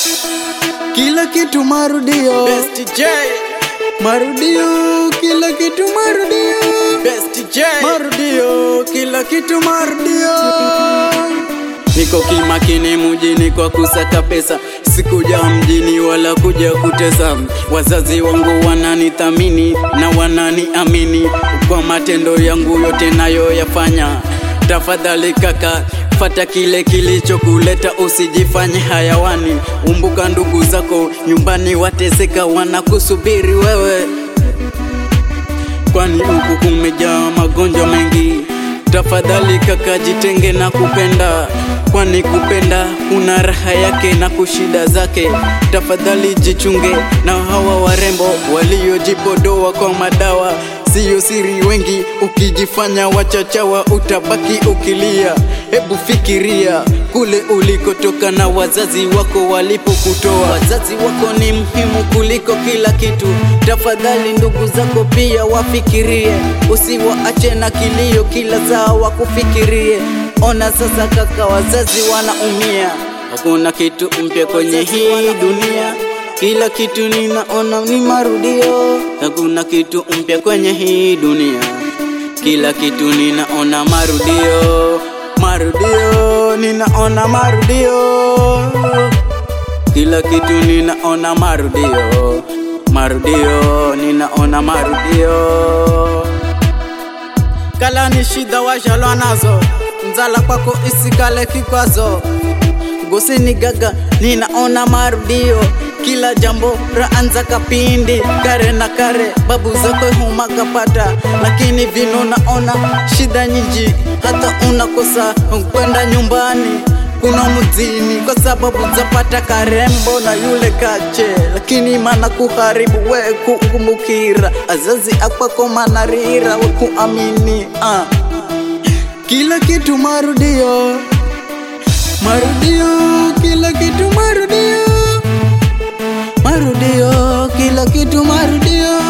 kila kitu marudio, Best J, marudio, kila kitu marudio, Best J. marudio, kila kitu marudio. Niko kimakini mjini kwa kusaka pesa, sikuja mjini wala kuja kutesa. Wazazi wangu wananithamini na wananiamini kwa matendo yangu yote nayoyafanya. Tafadhali kaka, fata kile kilichokuleta, usijifanye hayawani. Umbuka ndugu zako nyumbani wateseka, wanakusubiri wewe kwani huku kumejaa magonjwa mengi. Tafadhali kaka, jitenge na kupenda, kwani kupenda kuna raha yake na kushida zake. Tafadhali jichunge na hawa warembo waliojipodoa kwa madawa, siyo siri. Wengi ukijifanya wachachawa, utabaki ukilia. Hebu fikiria kule ulikotoka na wazazi wako walipokutoa. Wazazi wako ni muhimu kuliko kila kitu. Tafadhali ndugu zako pia wafikirie, usiwaache na kilio kila saa wakufikirie. Ona sasa kaka, wazazi wanaumia. Hakuna kitu mpya kwenye hii dunia, kila kitu ninaona ni marudio. Hakuna kitu mpya kwenye hii dunia, kila kitu ninaona marudio, marudio, ninaona marudio kila kitu ninaona marudio, marudio, ninaona marudio. Kala ni shida washalwa nazo, nzala kwako isikale kikwazo. Gosini gaga, ninaona marudio, kila jambo raanza kapindi, kare na kare, babu zako huma kapata, lakini vino naona shida nyingi, hata unakosa kwenda nyumbani kuna muzini kwa sababu zapata karembo na yule kache, lakini mana kuharibu we kukumbukira azazi akwako manarira we kuamini uh. Kila kitu marudio, marudio, kila kitu marudio, marudio, kila kitu marudio.